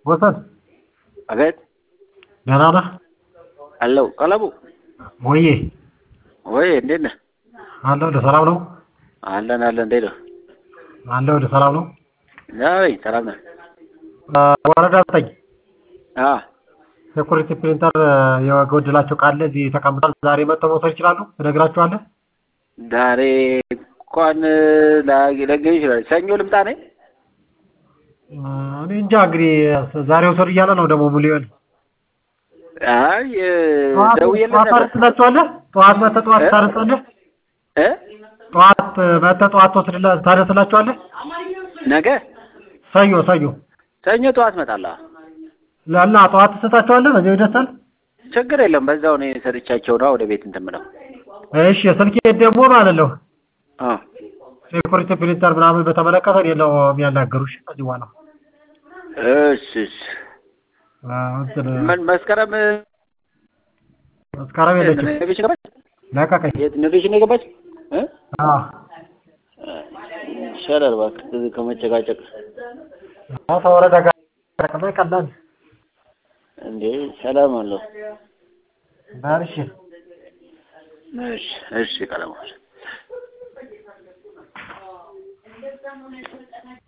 ወሰን አቤት ደህና ነህ? አለው ቀለቡ ወዬ ወይ እንዴት ነህ? አለሁልህ። ሰላም ነው? አለን አለን። እንዴት ነው? አለሁልህ። ሰላም ነው? አይ ሰላም ነህ? ወረዳ ዘጠኝ አ ሴኩሪቲ ፕሪንተር የጎደላቸው ካለ እዚህ ተቀምጧል። ዛሬ መጥተው መውሰድ ይችላሉ። ትነግራቸዋለህ? ዛሬ እንኳን ላገኝ ይችላል። ሰኞ ልምጣ ነኝ። እኔ እንጃ እንግዲህ ዛሬ ውሰዱ እያለ ነው ደግሞ ሙሉውን አይ ደውዬለት ጠዋት ነበር ታደርስላቸዋለህ? ጠዋት መጥተህ ጠዋት እ? ታደርሳለህ? እ ጠዋት መጥተህ ጠዋት ትወስድላ- ታደርስላቸዋለህ? ነገ ሰኞ ሰኞ ሰኞ ጠዋት እመጣለሁ። እና ጠዋት ትሰጣቸዋለህ? በዚያው ይደርሳል። ችግር የለም። በዛው እኔ ሰጥቻቸው ነው ወደ ቤት እንትን የምለው። እሺ ስልኬ ደግሞ ማለት ነው አ ሴኩሪቲ ፕሪንተር ምናምን በተመለከተ እኔ ነው የሚያናገሩሽ ከዚህ በኋላ እሺ እሺ። አዎ፣ እንትን ምን መስከረም መስከረም የለችም ኖቬሽን ገባች? ለቀቀኝ። የት ኖቬሽን ነው የገባች? እ አዎ ይሻላል እባክህ ከዚህ ከመጨቃጨቅ አዎ፣ ተወረደ ጋር ተቀበል ቀላል እንዴ ሰላም አለው። ባልሽ እሺ እሺ ቀለሙ